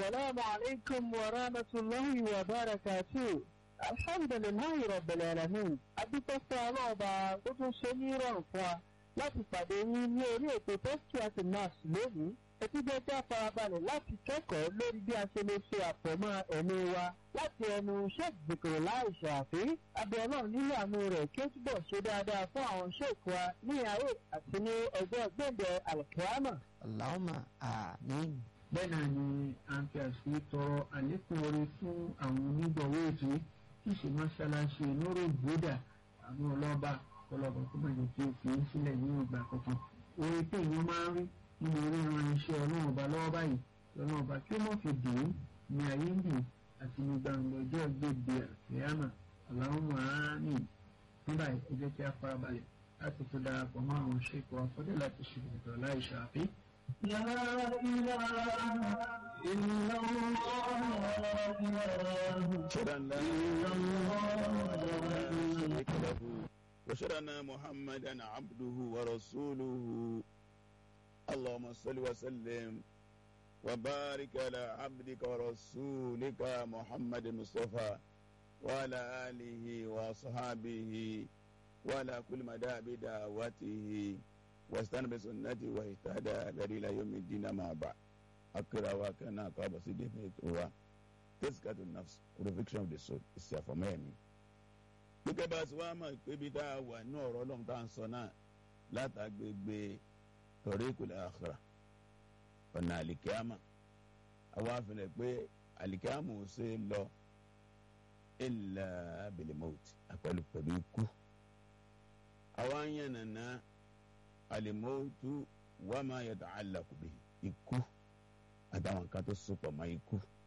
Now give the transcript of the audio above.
السلام عليكم ورحمة الله وبركاته الحمد لله رب العالمين adúpẹ́ fún ọlọ́ọ̀bà tó tún ṣe ní ìrọ̀rùn fún wa láti pàdé yín ní orí ètò tẹ́sítíàsì nurse lónìí ẹtí jẹ́ kí a farabalẹ̀ láti kẹ́kọ̀ọ́ lórí bí a ṣe lè ṣe àpọ̀mọ́ ẹ̀mí wa láti ẹnu sheikh zikiri láì ṣàfi abiola nínú àánú rẹ̀ kí ó túbọ̀ ṣe dáadáa fún àwọn sheikh wa ní ayé àti ní ọjọ́ gbẹ̀dẹ̀ alkiyama. Allahumma àmín. bẹ́ẹ̀ náà ni a ń fi àṣírí tọrọ àlékún oore fún àwọn onígbọ̀wọ́ ètò tí ìṣe mọ́ṣáláṣí lórí ìgbódà àwọn ọlọ́ba ọlọ́ba tó máa jẹ́ kí o fi ń sílẹ̀ ní ìgbà kankan oore tí èèyàn máa ń rí nínú ríran iṣẹ́ ọlọ́run ọba lọ́wọ́ báyìí lọ́nà ọba kí ó mọ̀ fi dùn ún ní ayé ń dùn àti ní gbangba ọjọ́ gbèdé àfẹ́yàmà Allahumma àmín nígbà ẹ jẹ́ kí a farabalẹ̀ láti fi darapọ̀ mọ́ àwọn ṣèkọ̀ afọ́dé láti ṣe ìdọ̀tọ̀ láì ṣàfi. لا إله إلا الله أشهد أن لا إلا لا الله شريك له وأشهد أن محمدا عبده ورسوله اللهم صل وسلم وبارك على عبدك ورسولك محمد المصطفى وعلى آله وصحابه وعلى كل مدى بدعوته واستنى بسنته واهتدى بهدي إلى يوم الدين ما بعد akira wa kan náà káàbọ̀ sí david wa tẹ́síkàtò nafs purification of the soul ìsì àfọ̀mọ́ ẹ̀mí. gbígbẹ́ bá a ti wá mọ̀ pé bí tá a wà ní ọ̀rọ̀ ọlọ́run tá à ń sọ náà látàgbègbè tariqul akhirah ọ̀nà àlìkíámà àwa àfihàn pé àlìkíámà ò ṣe é lọ illa bil maut àpẹẹlú pẹ̀lú ikú. àwa ń yànnà náà al-mautu wa ma yata'allaqu bihi ikú àtàwọn nǹkan tó sopọ̀ mọ́ ikú